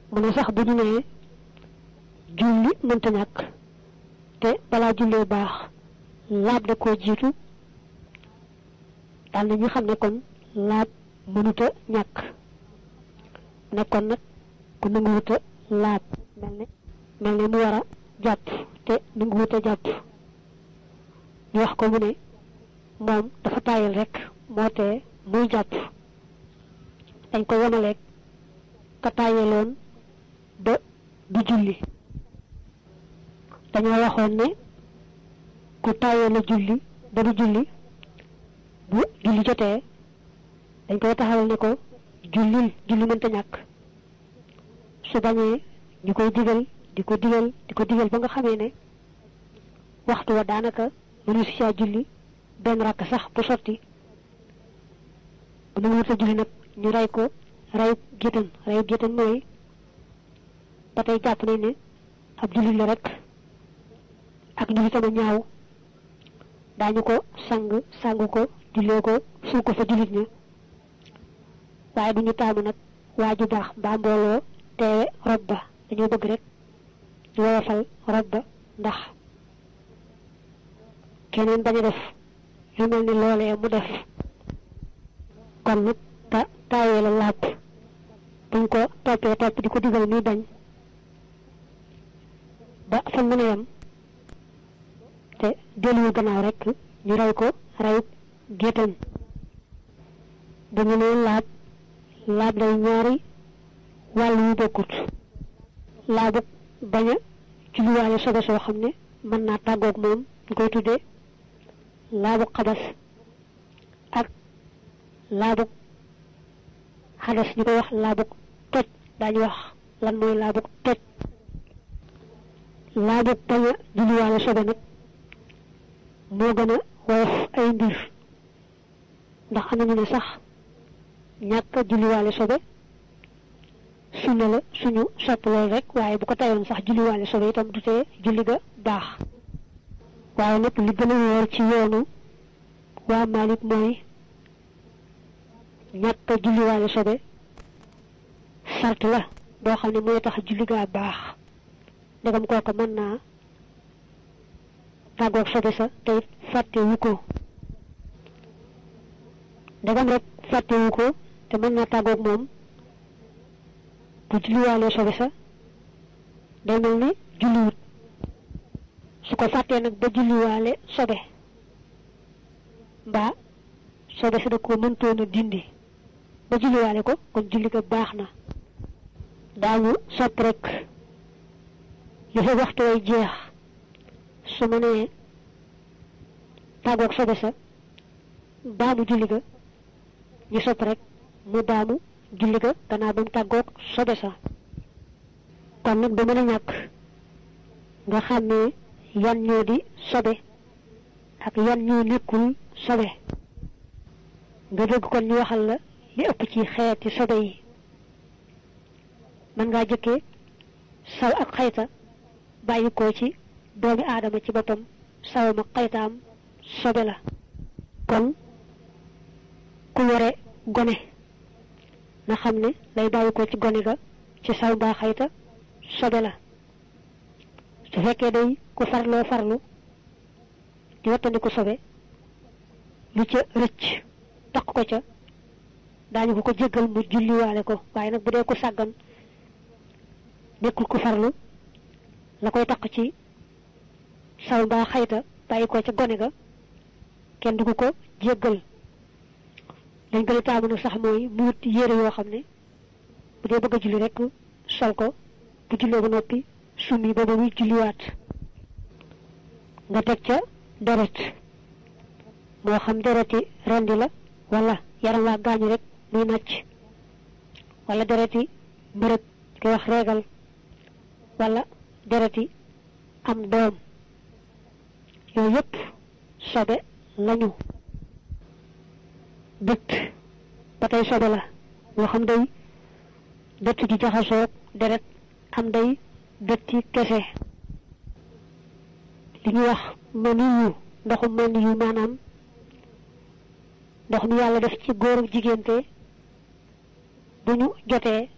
mu ne sax bu ñu nee julli mënta ñàkk te balaa jullee baax laab da koo jiitu daal na ñu xam ne kon laab mënuta ñàkk nekkoon nag ku nanguwuta laab mel ne mel ne mu war a jàpp te nanguwuta jàpp ñu wax ko mu ne moom dafa tàyyal rek moo tee muy jàpp dañ ko yemaleeg ka tàyyaloon ba du julli dañoo waxoon ne ku tàyyee la julli ba du julli bu julli jotee dañ koy taxawal ne ko jullil julli mënta ñàkk su bañee ñu koy digal di ko digal di ko digal ba nga xamee ne waxtu wa daanaka mënu si saa julli benn rakk sax bu sotti bu nu wut a julli nag ñu rey ko reyu géttan reyu géttan mooy ba tey jàpp nañ ne ab jullit la rek ak julli sama ñaaw daañu ko sang sangu ko jullee ko suul ko fa jullit ña waaye du ñu taamu nag waa ju baax mbaa mbooloo teewe rob ba dañoo bëgg rek ñu woyofal rob ba ndax keneen bañ a def lu mel ni loolee mu def kon nag ta taayee la làpp buñ ko toppee topp di ko digal muy bañ ba fa mën a yem te delluwu gannaaw rek ñu rey ko reyub géttan bu ñu nee laab laab day ñaari wàll yu bokkut laabu bañ a julliwaale sobe soo xam ne mën naa tàggoog moom ñu koy tuddee laabu xabas ak laabu xadas ñu koy wax laabu toj daañu wax lan mooy laabu toj laabu bañ a julliwaale sobe nag moo gën a woyof ay mbir ndax am nañu ne sax ñàkk a julliwaale sobe sunna la suñu sopp lool rek waaye bu ko tayoon sax julliwaale sobe itam du tee julli ga baax waaye nag li gën a wóor ci yoonu waa Malik mooy ñàkk a julliwaale sobe sart la boo xam ne mooy tax julli gaa baax ndegam kooka mën naa tàggoog sobe sa te it fàtte wu ko ndegam rek fàtte wu ko te mën naa tàggoog moom bu julliwaale sobe sa day mel ni julliwut su ko fàttee nag ba julliwaale sobe mbaa sobe sa da ko mëntoon a dindi ba julliwaale ko kon julli ga baax na daañu sopp rek li fa waxtu way jeex su ma nee tàggoog sobe sa baamu julli ga ñu sopp rek mu baamu julli ga gannaaw ba mu tàggoog sobe sa kon nag ba mën a ñàkk nga xam ne yan ñoo di sobe ak yan ñoo nekkul sobe nga bëgg kon ñu waxal la li ëpp ci xeeti sobe yi mën ngaa jëkkee saw ak xayta bàyyi ko ci doomi aadama ci boppam sawam ak xaytaam sobe la kon ku yore gone na xam ne lay bàyyi ko ci gone ga ci saw mbaa xayta sobe la su fekkee day ku farloo farlu di wattandiku sobe lu ca rëcc taq ko ca daañu ko ko jéggal mu julliwaale ko waaye nag bu dee ku sàggan nekkul ku farlu la koy taq ci saw mbaa xayta bàyyi ko ca gone ga kenn du ko ko jéggal dañ gën a taamu nag sax mooy mu wut yére yoo xam ne bu dee bëgg a julli rek sol ko bu jullee ba noppi summi ba ba muy julliwaat nga teg ca deret moo xam dereti rendi la wala yaram waa gaañu rek muy nàcc wala dereti mbërëg koy wax reegal wala dereti am doom yooyu yëpp sobe lañu dëtt ba tey sobe la moo xam day dëtt gi jaxasoo deret am day dëtti kese li ñuy wax maniyu ndoxum maniyu maanaam ndox mi yàlla def ci góor ak jigéente bu ñu jotee